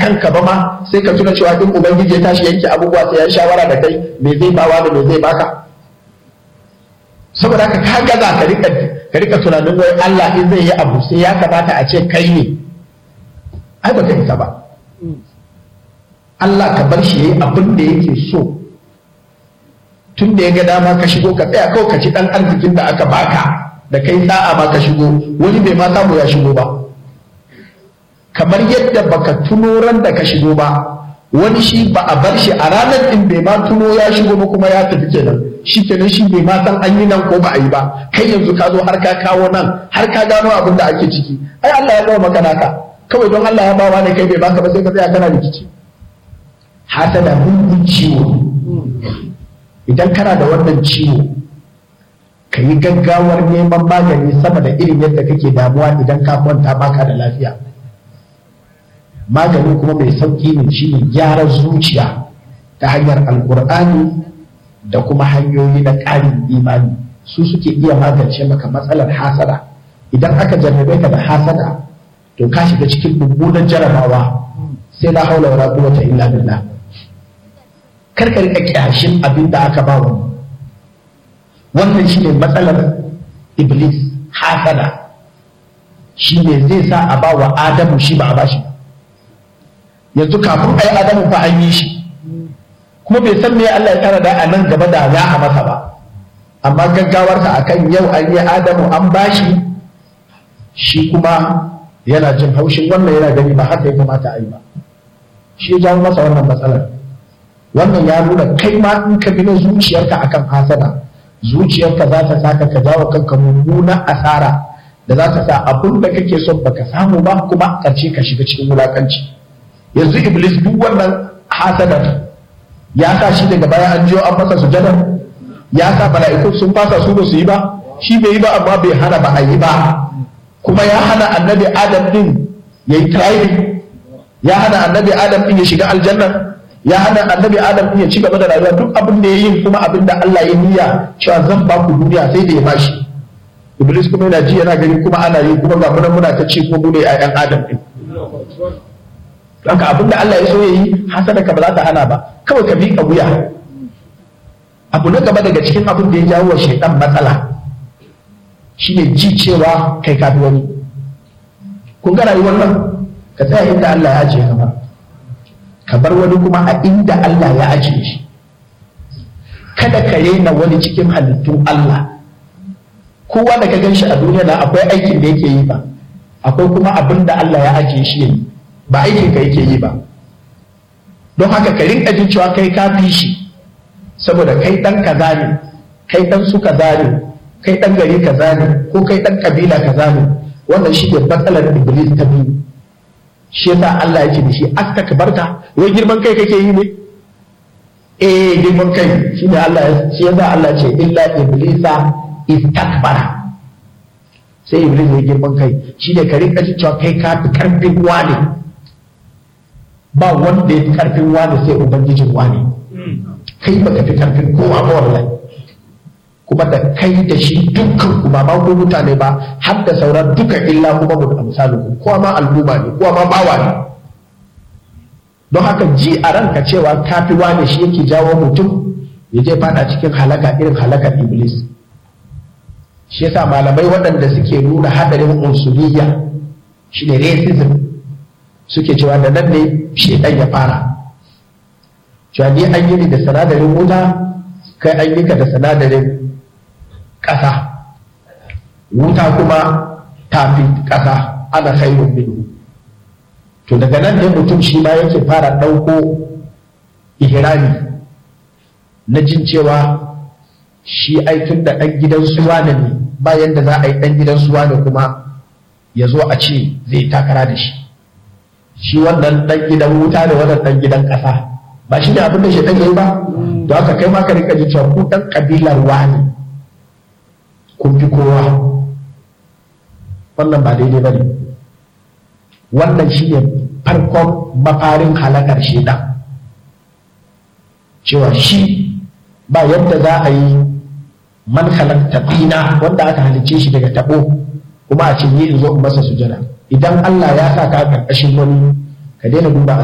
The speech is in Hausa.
kanka ba ma sai ka tuna cewa in ubangiji ya tashi yanke abubuwa sai ya shawara da kai me zai bawa da me zai baka saboda haka ka gaza ka rika ka rika tunanin wai Allah in zai yi abu sai ya kamata a ce kai ne ai ba ka isa ba Allah ka bar shi yayi abin da yake so tun da ya ga dama ka shigo ka tsaya kawai ka ci dan arzikin da aka baka da kai sa'a ma ka shigo wani bai ma samu ya shigo ba kamar yadda baka tuno ran da ka shigo ba wani shi ba a bar shi a ranar din bai ma tuno ya shigo ba kuma ya tafi kenan shi kenan shi bai ma san an yi nan ko ba a yi ba kai yanzu ka zo har ka kawo nan har ka gano abin da ake ciki ai Allah ya gama maka naka kawai don Allah ya bawa ne kai bai baka ba sai ka tsaya kana rikici hasada mugun ciwo idan kana da wannan ciwo ka yi gaggawar neman magani sama da irin yadda kake damuwa idan ka kwanta baka da lafiya magani kuma mai sauƙi ne shine gyaran zuciya ta hanyar alkur'ani da kuma hanyoyi na ƙarin imani su suke iya magance maka matsalar hasada idan aka jarrabe ka da hasada to ka shiga cikin mummunan jarabawa sai la haula wala quwwata illa billah kar ka rika kyashin abin da aka ba wani wannan shine matsalar iblis hasada shine zai sa a ba wa adamu shi ba a bashi ba yanzu kafin a yi adamu fa an yi shi kuma bai san me Allah ya tsara da a nan gaba da za a masa ba amma gaggawarsa akan yau an yi adamu an bashi shi kuma yana jin haushin wannan yana gani ba haka ya kamata a yi ba shi ya jawo masa wannan matsalar wannan ya nuna kai ma in ka bi na zuciyarka akan hasada zuciyarka za ta saka ka jawo kanka mummunan asara da za ta sa abin da kake son baka samu ba kuma ƙarshe ka shiga cikin wulakanci yanzu iblis duk wannan hasadar ya sa shi daga baya an jiyo an masa sujada ya sa mala'iku sun fasa su ba su yi ba shi bai yi ba amma bai hana ba a yi ba kuma ya hana annabi adam din ya yi trying ya hana annabi adam din ya shiga aljanna ya hana annabi adam din ya ci gaba da rayuwa duk abin da ya yi kuma abin da Allah ya niyya cewa zan ba ku duniya sai da ya bashi iblis kuma yana ji yana gani kuma ana yi kuma ga muna muna ta ci ko mu ne a yan adam din Haka abin da Allah ya so ya yi hasada ka ba za ta hana ba kawai ka miƙa wuya abu na gaba daga cikin abin da ya jawo wa shaidan matsala shine ji cewa kai kafi wani kun ga rayuwar nan ka tsaya inda Allah ya ajiye ka ba ka bar wani kuma a inda Allah ya ajiye shi kada ka rena wani cikin halittun Allah kowa da ka gan shi a duniya na akwai aikin da yake yi ba akwai kuma abin da Allah ya ajiye shi yayi ba aikin ka yake yi ba don haka ka rinka jin cewa kai ka fi shi saboda kai dan kaza ne kai dan su kaza ne kai dan gari kaza ne ko kai dan kabila kaza ne wannan shi ne matsalar iblis ta biyu shi yasa Allah yake da shi astakbarta wai girman kai kake yi ne eh girman kai shi ne Allah shi yasa Allah ce illa iblisa istakbara sai iblis ya girman kai shi ne ka rinka jin cewa kai ka fi karfin wani ba wanda ya fi karfin wani sai ubangijin wani kai baka fi karfin kowa ba wallahi kuma da kai da shi dukkan ku ba ma ko mutane ba har da sauran duka illa kuma mu amsalu ku kowa ma al'umma ne kowa ma bawa ne don haka ji a ranka cewa kafi wani shi yake jawo mutum ya je fada cikin halaka irin halakar iblis shi yasa malamai waɗanda suke nuna hadarin unsuriya shine racism suke cewa da nan ne shedan ya fara cewa ni an yi ni da sinadarin wuta kai an yi ka da sinadarin ƙasa wuta kuma tafi ƙasa ana khairun minhu to daga nan ne mutum shi ma yake fara ɗauko ihrami na jin cewa shi aikin da ɗan gidan suwa ne bayan da za a yi ɗan gidan suwa ne kuma ya zo a ce zai takara da shi shi wannan ɗan gidan wuta da wannan ɗan gidan ƙasa ba shi ne abin da shi ɗan yi ba to haka kai ma ka rika ji cewa ku ɗan ƙabilar wani kun fi kowa wannan ba daidai ba ne wannan shi ne farkon mafarin halakar shaidan cewa shi ba yadda za a yi man halatta tsina wanda aka halicce shi daga tabo kuma a ce yi in zo in masa sujada idan Allah ya sa ka karkashin wani ka daina duba